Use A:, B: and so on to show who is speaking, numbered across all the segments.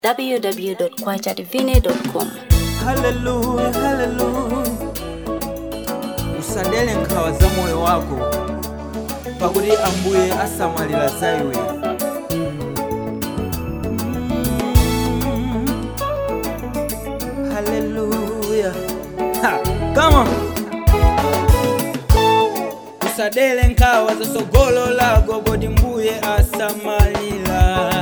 A: www.kwajadivine.com.
B: haleluya haleluya usadele nkhawa za moyo wako pakuti ambuye asamalira za iwe haleluya come on usadele nkhawa za sogolo lako kodi mbuye asamalira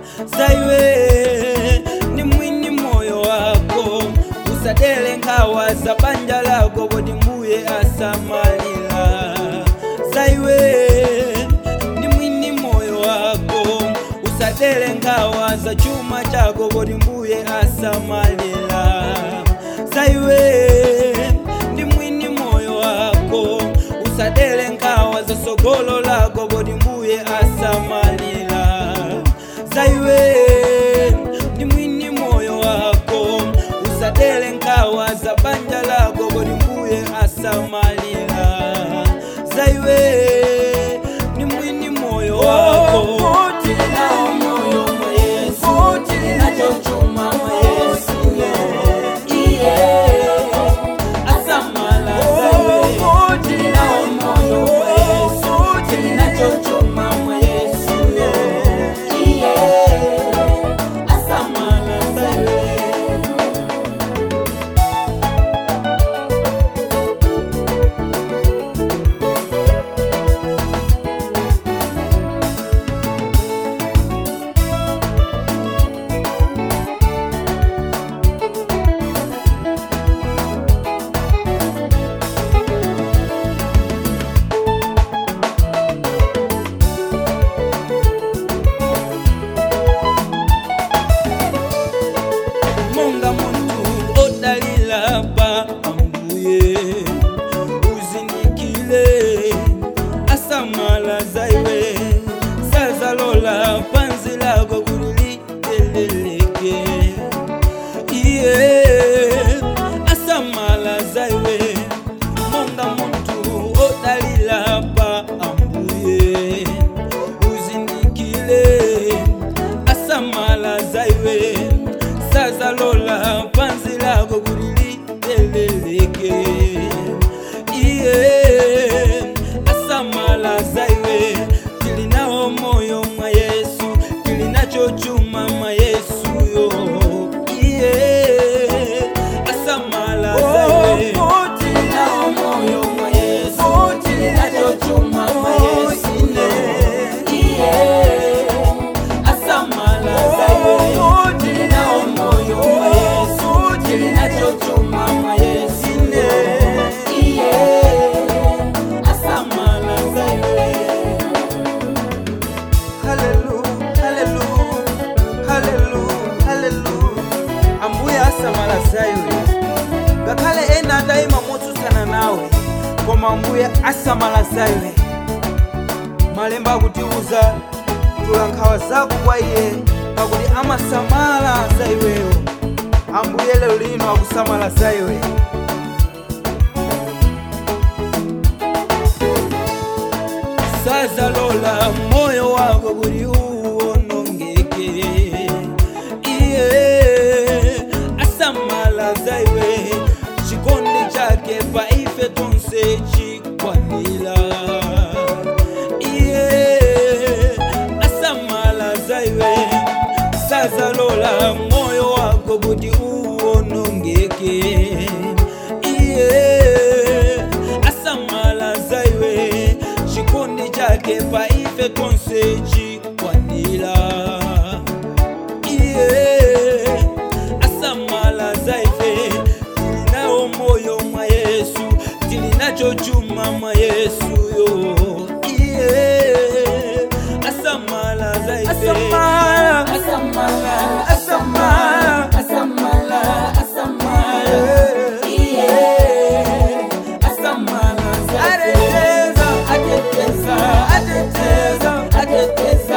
B: zaiwe ni mwini moyo wako usadele nkhawa za banja lako kodi mbuye asamalira zaiwe ni mwini moyo wako usadele nkhawa za chuma chako kodi mbuye asamalira zaiwe ndi mwini moyo wako usadele nkhawa za sogolo lako kodi mbuye asamalira zaiwe ndi mwini moyo wako usadele nkhawa za banja lako kodi mbuye asamalira zaiwe ndi mwini moyo wako Tilinawo moyo mwa Yesu, tilinacho chuma mwa Yesu, yeah. Asamala zaiwe, tilinawo moyo mwa Yesu, tilinacho chuma mwa Yesu, yeah. Asamala zaiwe. monga muntu odalila pa ambuye uzindikile asamala zaiwe sazalola panzi lako kuliliteleleke iye asamala zaiwe monga muntu odalila pa ambuye uzindikile asamala zaiwe sazalola panzi lako kuliliteleleke iye asamala zaiwe tilinawo moyo mwa yesu tilinacho chuma mwa yesu yo iye asamala zaiwe tilinawo moyo mwa yesu tilinacho chuma mwa yesu iye asamala zaiwe tilinawo moyo mwa yesu tilinacho chuma mwa yesu iye asamala zaiwe Hallelujah, hallelujah, hallelujah, hallelujah. ambuye asamala zaiwe ngakhale ena adayima motsutsana nawe koma ambuye asamala zaiwe malemba akutiuza tula nkhawa zako kwa iye pakuti amasamala za iweyo ambuye lero lino akusamala za iwe sazalola moyo wako kuti uwonongeke iye asamala za iwe chikondi chake pa ife tonse chikwanira iye asamala za iwe sazalola moyo wako kuti uwonongeke iye asamala za iwe chikondi chake pa ife tonse chikwanira iye asamala za ife tilinawo moyo mwa yesu tilinacho chuma mwa yesu yo iye asamala za ife asamala asamala asamala asamala asamala iye asamala za ife ateteza ateteza ateteza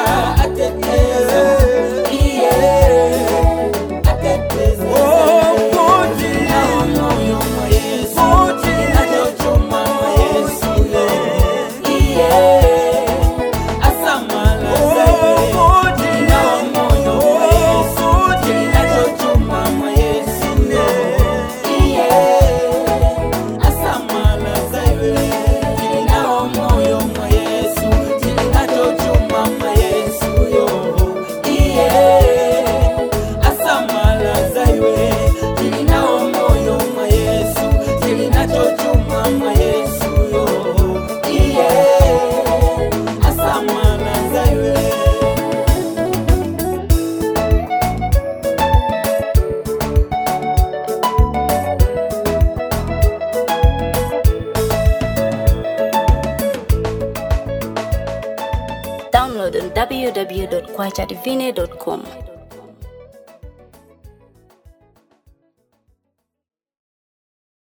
A: download on www.kwachadivine.com.